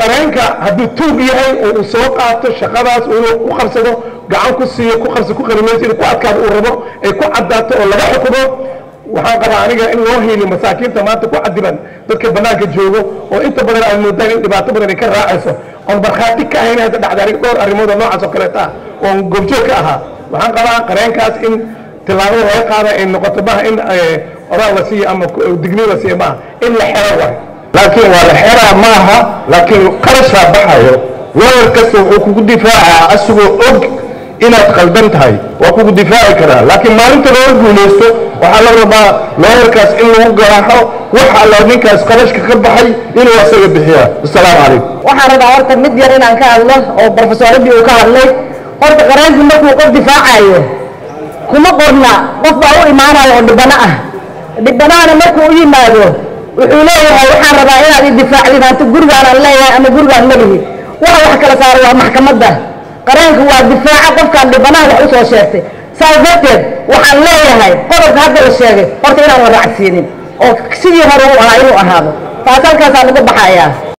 qareenka hadduu tuug yahay oo uu soo qaato shaqadaas inuu ku qarsado gacan ku siiyo ku qarso ku qarimayso inuu ku adkaado uu rabo ay ku caddaato oo laga xukumo waxaan qabaa aniga in loo hiiliyo masaakiinta maanta ku cadiban dadka bannaanka joogo oo inta badan aad moodaan in dhibaato badan ay ka raacayso oon markhaati ka ahayn hadda dhacda aniga dhowr arrimood oo noocaas oo kaleeta ah oon goobjoog ka ahaa waxaan qabaa qareenkaas in tillaabada laga qaada ay noqoto maaha in oraal la siiyo ama digniin la siiyo maaha in la xero waay laakiin waa la xeraa maaha laakiin qarashaa baxayo looyar kasta wuxuu kugu difaacaa asigoo og inaad qaldan tahay waa kugu difaaci karaa laakiin maalinta looga guulaysto waxaa la rabaa looyarkaas in lagu garaaxo wax alla ninkaas qarashka ka baxay inuu asaga bixiyaa asalaamu calaykum waxaan rabaa horta mid yar inaan ka hadlo oo brofesoradii uu ka hadlay horta qareenku markuu qof difaacayo kuma qorna qof baa u imaanayo oo dhibano ah dhibanahana markuu u yimaado wuxuu leeyahay waxaan rabaa inaad i difaacdid hanta gurigaan aan leeyahay ama gurigaan malihi waxa wax kala saara waa maxkamadda qareenku waa difaaca qofkaan dhibanaha wax u soo sheegtay saas darteed waxaan leeyahay qodobka hadda la sheegay horta inaan la raacsiinin oo sidii hore u ahaa inuu ahaado taas halkaasaan uga baxayaa